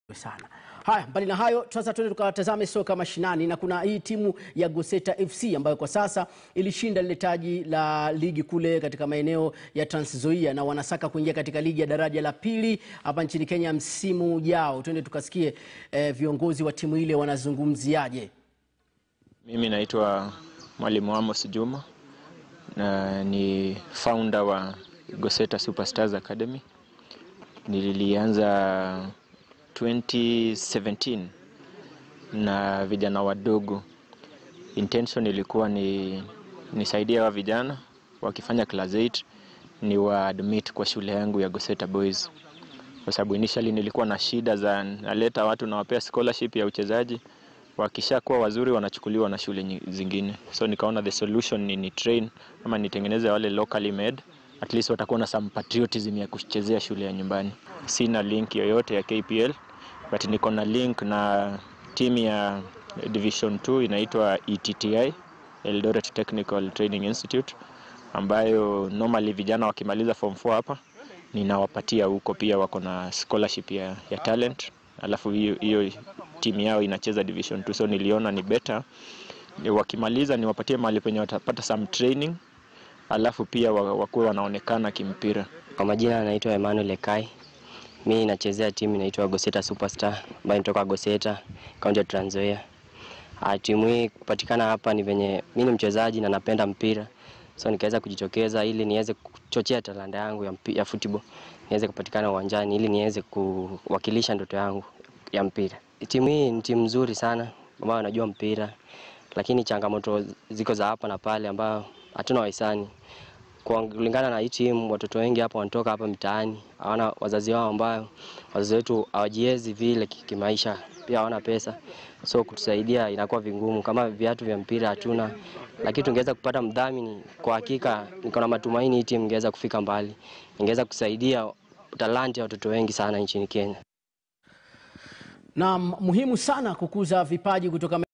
sana. Haya, mbali na hayo, sasa tuende tukatazame soka mashinani, na kuna hii timu ya Goseta FC ambayo kwa sasa ilishinda lile taji la ligi kule katika maeneo ya Trans Nzoia na wanasaka kuingia katika ligi ya daraja la pili hapa nchini Kenya msimu ujao. Tuende tukasikie eh, viongozi wa timu ile wanazungumziaje. Mimi naitwa Mwalimu Amos Juma na ni founder wa Goseta Superstars Academy. Nilianza 2017 na vijana wadogo. Intention ilikuwa ni nisaidie wa vijana wakifanya class 8 ni wa admit kwa shule yangu ya Goseta Boys, kwa sababu initially nilikuwa na shida za naleta watu nawapea scholarship ya uchezaji wakishakuwa wazuri wanachukuliwa na shule nyi- zingine, so nikaona the solution ni, ni train ama nitengeneze wale locally made, at least watakuwa na some patriotism ya kuchezea shule ya nyumbani. Sina link yoyote ya KPL but niko na link na timu ya Division 2 inaitwa ETTI, Eldoret Technical Training Institute, ambayo normally vijana wakimaliza form 4 hapa ninawapatia huko, pia wako na scholarship ya, ya talent alafu hiyo hiyo timu yao inacheza division 2 so niliona ni better ni wakimaliza niwapatie mahali penye watapata some training alafu pia wa- wakuwe wanaonekana kimpira Kwa majina anaitwa Emmanuel Ekai. Mi nachezea timu inaitwa Goseta Superstar ambayo inatoka Goseta, kaunti ya Trans Nzoia. Ah, timu hii kupatikana hapa ni venye mi ni mchezaji na napenda mpira, so nikaweza kujitokeza ili niweze kuchochea talanta yangu ya, mpi- ya football niweze kupatikana uwanjani ili niweze kuwakilisha ndoto yangu ya mpira. Timu hii ni timu nzuri sana ambayo wanajua mpira, lakini changamoto ziko za hapa na pale ambayo hatuna wahisani kwa kulingana na hii timu, watoto wengi hapa wanatoka hapa mitaani, hawana wazazi wao ambao wazazi wetu hawajiwezi vile ki- kimaisha, pia hawana pesa, so kutusaidia inakuwa vingumu. Kama viatu vya mpira hatuna, lakini tungeweza kupata mdhamini, kwa hakika niko na matumaini hii timu ingeweza kufika mbali, ingeweza kusaidia talanta ya watoto wengi sana nchini Kenya. Na muhimu sana kukuza vipaji kutoka